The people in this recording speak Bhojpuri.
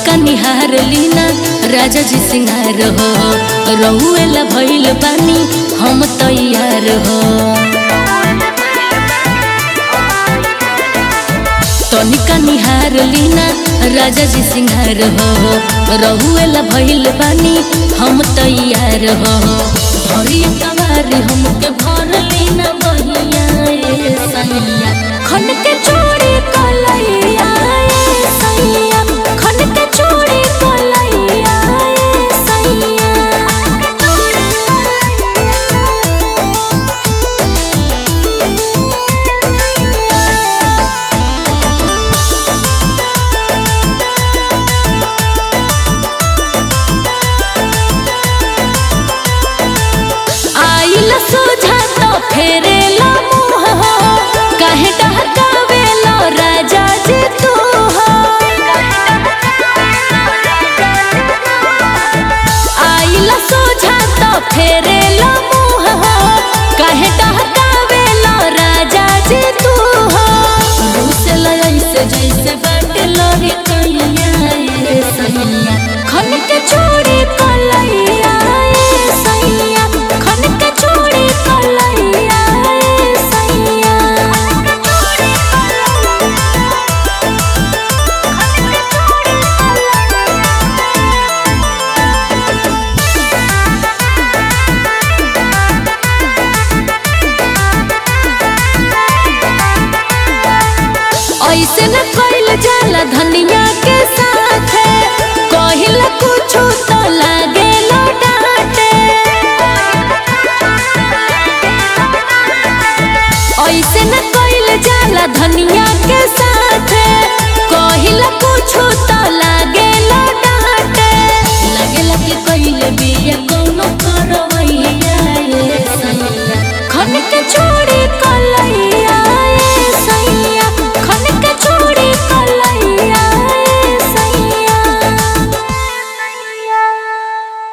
तनिका निहार लीना राजा जी सिंगार हो रहुएला भइल बानी हम तैयार हो तनिका निहार लीना राजा जी सिंगार हो रहुएला भइल बानी हम तैयार हो भरी कवारी हमके भर लीना बहिया ए सैया खन के चूड़ी कलैया ए सैया खन के चूड़ी कलैया ए सैया आइल सोझा तो फेरेला मुँह हो काहे डहकावेला राजा जी तू हो आइल सोझा तो फेरेला मुँह हो काहे डहकावेला राजा जी तू हो रूसल ऐसे जैसे बाटे लगे कहिया ए सैया खन के चूड़ी कलैया ए सैया खन के चूड़ी कलैया ए सैया ऐसे न कइल जाला धनिया